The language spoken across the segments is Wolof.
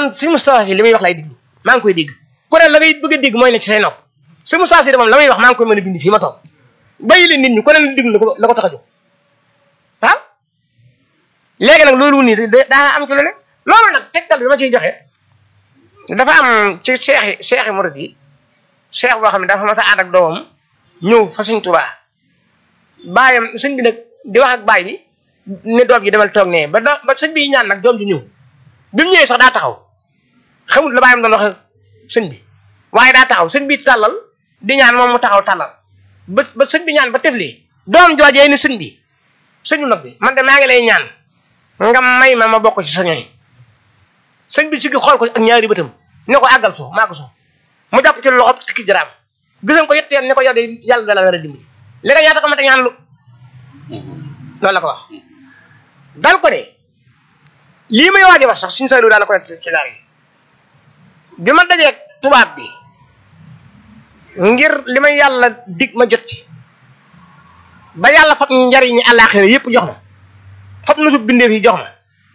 man si Moustapha Sy li muy wax lay déglu maa ngi koy dégg ku ne la ngay bëgg a dégg mooy ne ci say nopp si Moustapha Sy de moom la muy wax maa ngi koy mën a bind fii ma toog bàyyi leen nit ñi ku ne la déglu la ko la ko tax a jóg waaw léegi nag loolu nii daa am ci lu ne loolu nag tegtal bi ma ciy joxe dafa am ci seex yi seex yi murid yi seex boo xam ne dafa mas a ànd ak doomam ñëw fa Sëñ Tuubaa baayam sëñ bi nag di wax ak baay bi ne doom ji demal toog nee ba do ba sëñ bi ñaan nag doom ji ñëw bi mu ñëwee sax daa taxaw xamul la baayam doon wax sëñ bi waaye daa taxaw sëñ bi tàllal di ñaan moom mu taxaw tàllal ba ba sëñ bi ñaan ba tefli doom joojee ni sëñ bi sëñu nag bi man de maa ngi lay ñaan nga may ma ma bokk ci sa ñooñ sëñ bi si xool ko ak ñaari bëtam ne ko àggal so maa ko so mu jàpp ci loxo tikki jaraam gisam ko yett yoon ne ko yow de yàlla dala war a dimbali li nga ñaata ko mate ñaan lu loolu la ko wax dal ko de lii may waaj a wax sax suñu saylu daana ko nekk ci daal yi bi ma dajeeg tubaab bi ngir li may yàlla dig ma jot ci ba yàlla fab njariñi àllaaxira yépp jox ma fab na su bindeef yi jox ma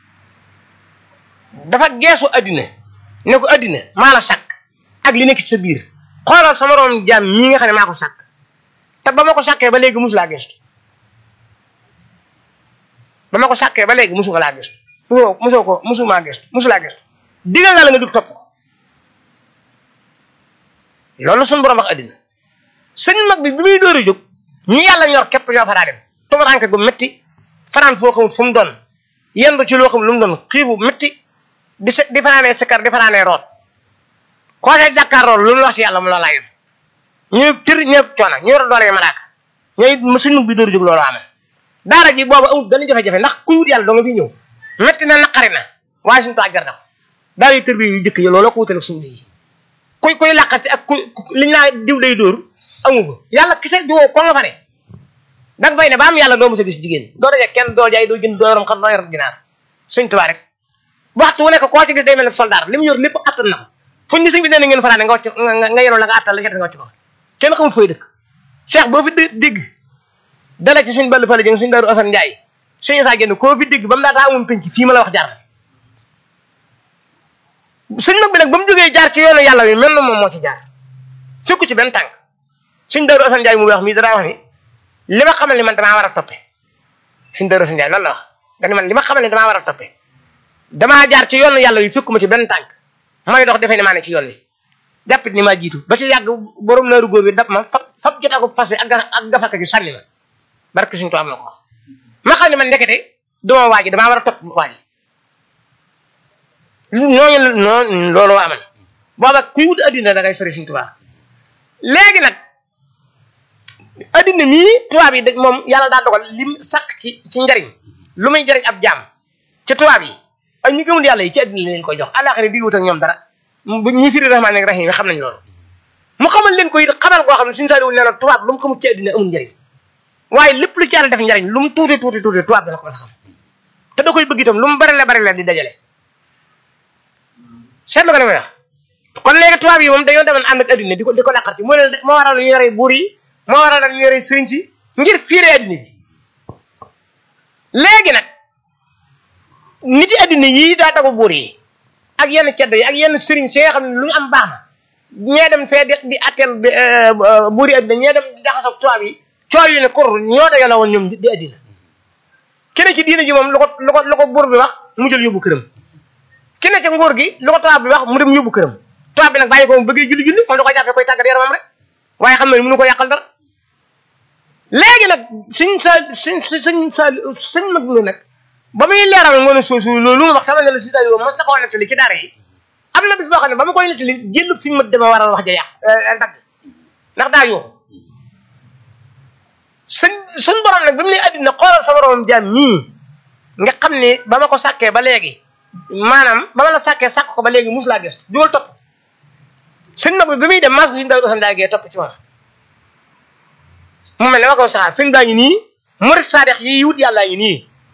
dafa geesu addina ne ko addina maa la sàkk ak li nekk ci sa biir xoolal sama moroom jaam mii nga xam ne maa ko sàkk te ba ma ko sàkkee ba léegi musu laa gestu ba ma ko sàkkee ba léegi musu nga laa gestu musoo musoo ko musu maa gestu musu laa gestu digal naa la nga dug topp ko loolu suñu borom wax addina sëñ mag bi bi muy dóor a jóg ñi yàlla ñor képp ñoo fa daa dem tumaranke gu métti fanaan foo xamul fu mu doon yendu ci loo xam lu mu doon xiibu métti di se di fanaanee sikkar di fanaanee root koo see jàkkaarloo lu mu wax ci yàlla mu loolaa yem ñu tër ñëpp coono ñu yor doole malaaka ñooy sëñ mag bi dóor a jóg loolu amee daara ji boobu amul benn jafe-jafe ndax ku wut yàlla doo nga fi ñëw métti na naqari na waaye suñu toog jar na ko daara yu tër bi yu jëkk yi looloo ko wutale suñu yi kuy kuy làqati ak ku liñ naa diw day dóor amu ko yàlla kese du ko nga fa ne danga fay ne ba am yàlla doo mos a gis jigéen doo daje kenn doo jaay doo jënd doo yorom xam doo yor ginaar sëñ Tuubaa rek waxtu wu nekk koo ci gis day mel ne soldat li mu yor lépp attan na ko fuñ ni sëñ bi nee na ngeen fanaane nga wàcc nga yenoon la nga attan la ca nga wàcc ko kenn xamul fooy dëkk Cheikh boo fi dégg dala ci suñ ballu fale jëng suñ daaru Asan Njaay suñu saa génn koo fi dégg ba mu daataa amoon penc fii ma la wax jaar suñ mag bi nag ba mu jógee jaar ci yoonu yàlla wi mel na moom moo ci jaar fekku ci benn tànk suñ daaru Asan Njaay mu wax mii danaa wax ni li ma xamal ni man damaa war a toppe suñ daaru Asan Njaay loolu la wax dani man li ma xamal ni damaa war a toppe damaa jaar ci yoonu yàlla wi fekkuma ci benn tànk may dox defee ne maa ne ci yoon wi jàppit ni maa jiitu ba ci yàgg borom naaru góor bi dab ma fab fab jot ako fas ak ak gafaka gi sànni ma barke suñu am na ko wax ma xam ne man ndekete duma waaji damaa war a topp waaji ñooñu noonu loolu amal booba kuy wut addina da ngay sori suñu tubaab léegi nag addina mii tubaab yi da moom yàlla daa dogal lim sàkk ci ci njariñ lu muy jariñ ab jaam ci tubaab yi ak ñi gëmul yàlla yi ci addina leen koy jox àllaaxira di wut ak ñoom dara bu ñi firi rahmaan ak rahim xam nañ loolu mu xamal leen ko it xamal koo xam ne suñu saaliwul nee na tubaab lu mu xamul ci addina amul njariñ waaye lépp lu ci yàlla def njariñ lu mu tuuti tuuti tuuti tubaab dana ko mos a xam te da koy bëgg itam lu mu bari la bari la di dajale seetlu ko ne ma kon léegi tubaab yi moom dañoo demoon ànd ak addina di ko di ko làqar ci moo leen moo waral ñu yore buur yi moo waral ñu yore sëriñ si ngir fiire addina bi léegi nag nit yi addina yii daa tagu buur yi ak yenn ceddo yi ak yenn sëriñ si nga xam ne lu ñu am baax na ñee dem fee di di atteel buur yi addina ñee dem di jaxasoo tubaab yi coow yi ne kur ñoo dajale woon ñoom di addina keneen ci diina ji moom lu ko lu ko lu ko buur bi wax mu jël yóbbu këram keneen ca nguur gi lu ko tubaab bi wax mu dem yóbbu këram tubaab bi nag bàyyi ko mu bëggee julli julli moom da koy jàppee koy tàggat yaramam rek waaye xam ne mënu ko yàqal dara léegi nag suñ sa suñ suñ sa suñ mag mi nag ba muy leeral ngoon a soosu loolu ma wax xamal ne la si sa yow mas na koo nettali ci daara yi am na bis boo xam ne ba ma koy nettali jëllub suñ mat dama waral wax ja yàq dagg ndax daa yoo suñ suñ borom nag bi mu ne addina xoolal sa borom jaam mii nga xam ne ba ma ko sàkkee ba léegi maanaam ba ma la sàkkee sàkk ko ba léegi mus laa gëstu dugal topp suñ mag bi bi muy dem mas liñ daw dosan daagee topp ci moom mu mel ne ma ko saxaar suñ baa ngi nii murit saadex yi wut yàllaa ngi nii